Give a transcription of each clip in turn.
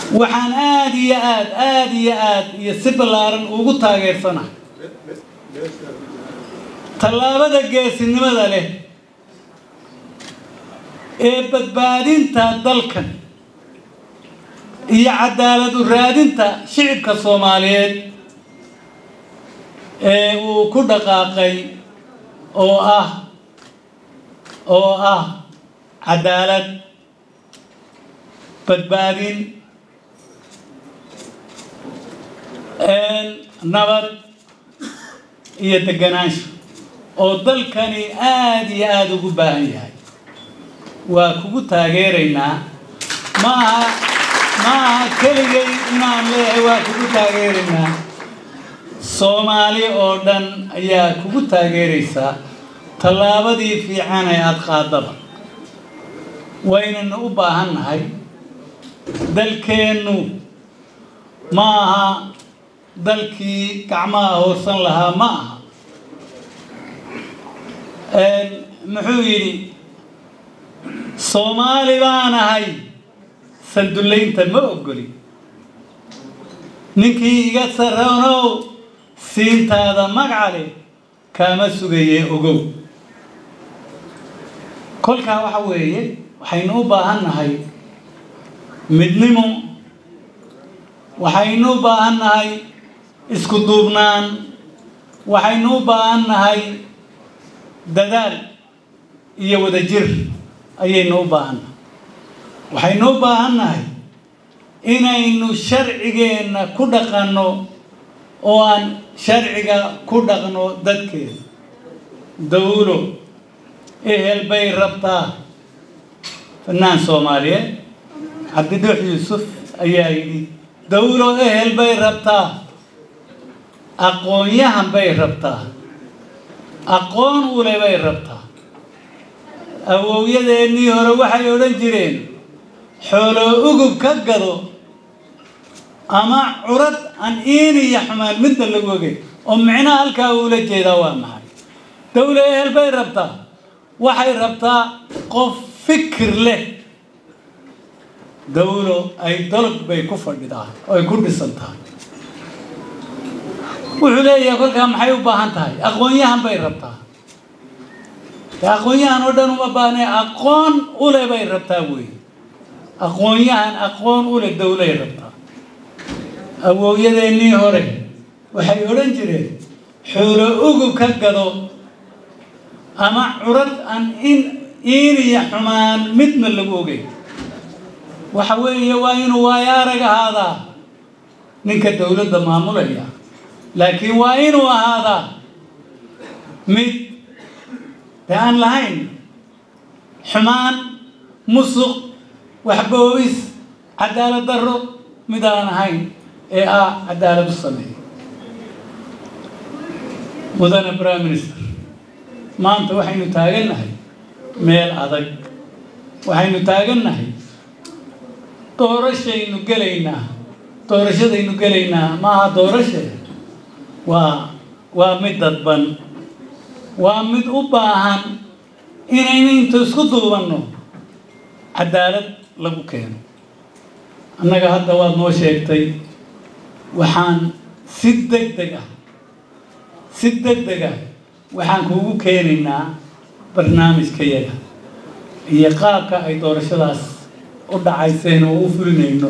waxaan aada iyo aad aada iyo aad iyo si ballaaran ugu taageersanahay tallaabada geesinimada leh ee badbaadinta dalkan iyo cadaalad u raadinta shicibka soomaaliyeed ee uu ku dhaqaaqay oo ah oo ah cadaalad badbaadin nabad iyo deganaansho oo dalkani aada iyo aada ugu baahan yahay waa kugu taageeraynaa maaha maaha keligay inaan leeyahay waa kugu taageeraynaa soomaali oo dhan ayaa kugu taageeraysaa tallaabadii fiican ee aada qaadaba waynanu u baahan nahay dalkeennu ma aha dalkii gacmaha hoorsan lahaa ma aha muxuu yidhi soomaali baan ahay sandullaynta ma ogoli ninkii iga sarranow siintaada magacale kaama sugaye ogow kolkaa waxa weeye waxaynu u baahan nahay midnimo waxaynu u baahan nahay isku duubnaan waxaynu u baahan nahay dadaal iyo wadajir ayaynu u baahan nahay waxaynu u baahan nahay inaynu sharcigeenna ku dhaqanno oo aan sharciga ku dhaqno dadkeena dawlo ehel bay rabtaa fanaan soomaaliyeed cabdidhuux yuusuf ayaa yidhi dawlo ehel bay rabtaa aqoon-yahan bay rabtaa aqoon ule bay rabtaa awowyadeennii hore waxay odhan jireen xooloo ugub ka gado ama curad aan iin iyo xumaan midna lagu ogey oo micnaha halkaa uula jeedaa waa maxay dawlo ehel bay rabtaa waxay rabtaa qof fikir leh dawlo ay dalog bay ku fadhidaa oo ay ku dhisan tahay wuxuu leeyahay kolkaa maxay u baahan tahay aqoon-yahan bay rabtaa de aqoon-yahan oo dhan uma baahne aqoon ule bay rabtaa wey aqoon-yahan aqoon ule dawlay rabtaa awowyadeennii hore waxay odhan jireen xoolo ugub ka gado ama curad aan in iin iyo xumaan midna lagu ogey waxa weeye waa inuu waayo arag ahaadaa ninka dawladda maamulaya laakiin waa inuu ahaadaa mid de aan lahayn xumaan musuq waxboobis cadaalad darro mid aan ahayn ee ah cadaalad u sameeya mudane prime minister maanta waxaynu taagannahay meel adag waxaynu taagannahay doorashaynu gelaynaa doorashadaynu gelaynaa maaha doorashe waa waa mid dadban waa mid u baahan inaynu intu isku duubanno cadaalad lagu keeno annaga hadda waad noo sheegtay waxaan si deg deg ah si deg deg ah waxaan kuugu keenaynaa barnaamijkayaga iyo qaabka ay doorashadaas u dhacayseen oo u fulinayno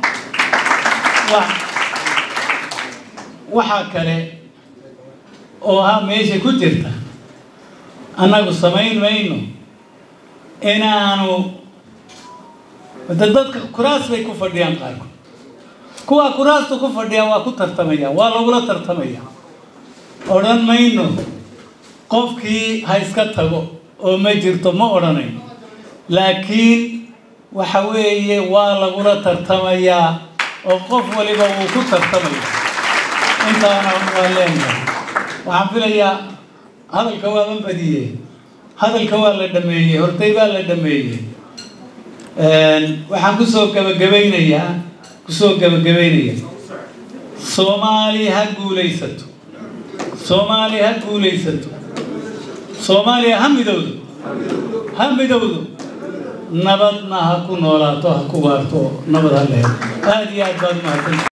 waxaa kale oo ha meesha ku jirta annagu samayn mayno inaanu de dadka kuraas bay ku fadhiyaan qaarkood kuwaa kuraasta ku fadhiyaan waa ku tartamayaan waa lagula tartamaya odhan mayno qofkii ha iska tago oo ma jirto ma odhanayno laakiin waxa weeye waa lagula tartamayaa oo qof waliba wuu ku tartamaya intaana waa leenahay waxaan filayaa hadalka waaban badiyey hadalka waa la dhameeyey hortay baa la dhameeyey waxaan kusoo gabagabaynayaa kusoo gabagabaynaya soomaali ha guulaysato soomaali ha guulaysato soomaaliya ha midowdo ha midowdo nabadna ha ku noolaato ha ku waarto nabad ha lehedo aada iyo aad baad umahadsan